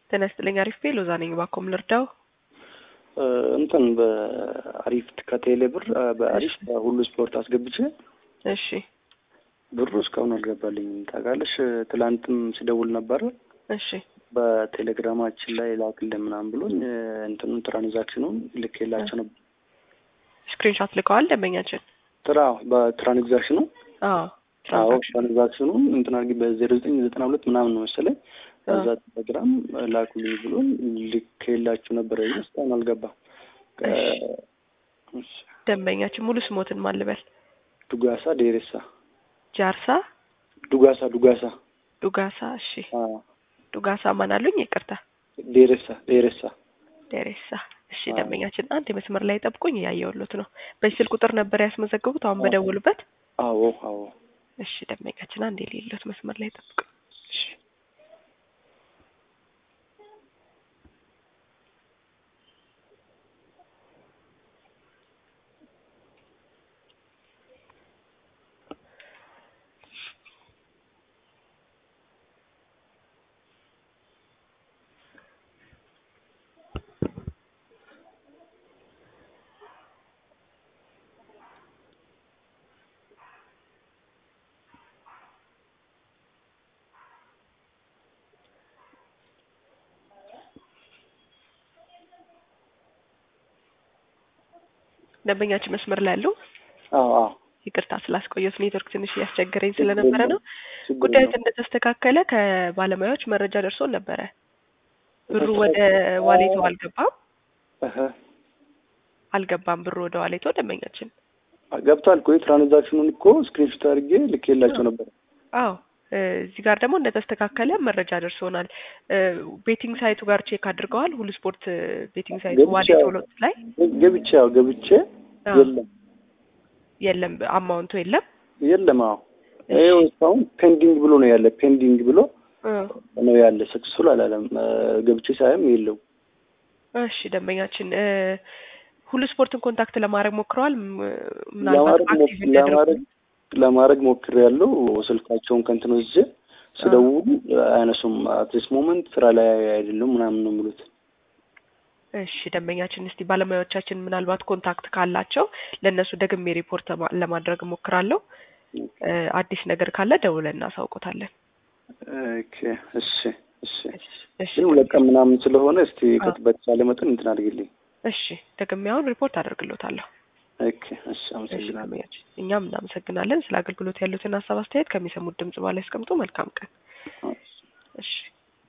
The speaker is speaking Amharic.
ጤና ይስጥልኝ። አሪፍ ቤ ሎዛ ነኝ። ባኮም ልርዳው። እንትን በአሪፍ ከቴሌ ብር በአሪፍ ሁሉ ስፖርት አስገብቼ እሺ ብሩ እስካሁን አልገባልኝም። ታውቃለሽ፣ ትላንትም ሲደውል ነበረ እሺ በቴሌግራማችን ላይ ላክልን ምናምን ብሎኝ እንትኑን ትራንዛክሽኑን ልኬላቸው ነበር። ስክሪንሾት ልከዋል ደንበኛችን። ትራ በትራንዛክሽኑ አዎ አዎ ትራንዛክሽን ትራንዛክሽኑን እንትን አድርጊ በዜሮ ዘጠኝ ዘጠና ሁለት ምናምን ነው መሰለኝ ከዛ ቴሌግራም ላኩልኝ ብሎን ልኬላችሁ ነበረ። ግን እስካሁን አልገባም። እሺ። ደንበኛችን ሙሉ ስሞትን ማን ልበል? ዱጋሳ ዴሬሳ ጃርሳ ዱጋሳ ዱጋሳ ዱጋሳ። እሺ አዎ ዱጋሳ ማን አሉኝ? ይቅርታ ዴሬሳ ዴሬሳ ደሬሳ። እሺ አዎ። ደንበኛችን አንድ የመስመር ላይ ጠብቁኝ፣ እያየሁሎት ነው። በዚህ ስልክ ቁጥር ነበር ያስመዘገቡት አሁን በደውሉበት? አዎ አዎ እሺ ደንበኛችን አንድ የሌሎት መስመር ላይ ጠብቁኝ። እሺ ደንበኛችን መስመር ላይ ያለው አዎ አዎ ይቅርታ ስላስቆየሁት ኔትወርክ ትንሽ እያስቸገረኝ ስለነበረ ነው። ችግር ጉዳዩ የለውም። እንደተስተካከለ ከባለሙያዎች መረጃ ደርሶን ነበረ። ብሩ ወደ ዋሌቶ አልገባም እህ አልገባም ብሩ ወደ ዋሌቶ ደንበኛችን። ገብቷል እኮ ትራንዛክሽኑን እኮ ስክሪንሾት አድርጌ ልኬላቸው ነበር። አዎ እ እዚህ ጋር ደግሞ እንደተስተካከለ መረጃ ደርሶናል። እ ቤቲንግ ሳይቱ ጋር ቼክ አድርገዋል። ሁሉ ስፖርት እ ቤቲንግ ሳይቱ ገብቼ ዋሌቶ አዎ። ሎት ላይ ገብቼ ያው ገብቼ አዎ፣ የለም የለም አማውንቱ የለም። የለም። አዎ እሺ። ይኸው እስካሁን ፔንዲንግ ብሎ ነው ያለ። ፔንዲንግ ብሎ እ ነው ያለ። ሰክሰስፉል አላለም። እ ገብቼ ሳይም የለው። እሺ ደንበኛችን እ ሁሉ ስፖርትን ኮንታክት ለማድረግ ሞክረዋል። ም- ምናልባት ለማድረግ አክቲቭ ሞክ- እንዲያደርጉ ለማድረግ ለማድረግ ሞክሬያለሁ። ስልካቸውን ከእንትን ወስጄ ስደውሉ አያነሱም። አትሊስት ሞመንት ስራ ላይ አይደሉም ምናምን ነው የሚሉት። እሺ ደንበኛችን እስቲ ባለሙያዎቻችን ምናልባት ኮንታክት ካላቸው ለእነሱ ደግሜ ሪፖርት ለማ- ለማድረግ እሞክራለሁ። እ አዲስ ነገር ካለ ደውለን እናሳውቆታለን። ኦኬ እሺ እሺ። እሺ ግን ሁለት ቀን ምናምን ስለሆነ እስቲ አዎ። በተቻለ መጠን እንትን አድርግልኝ። እሺ ደግሜ አሁን ሪፖርት አደርግሎታለሁ። ኦኬ እሺ። እሺ አመሰግናለሁ። ደንበኛችን እኛም እናመሰግናለን ስለ አገልግሎት ያሉትን ሀሳብ አስተያየት ከሚሰሙት ድምጽ በላይ ያስቀምጡ። መልካም ቀን። አዎ። እሺ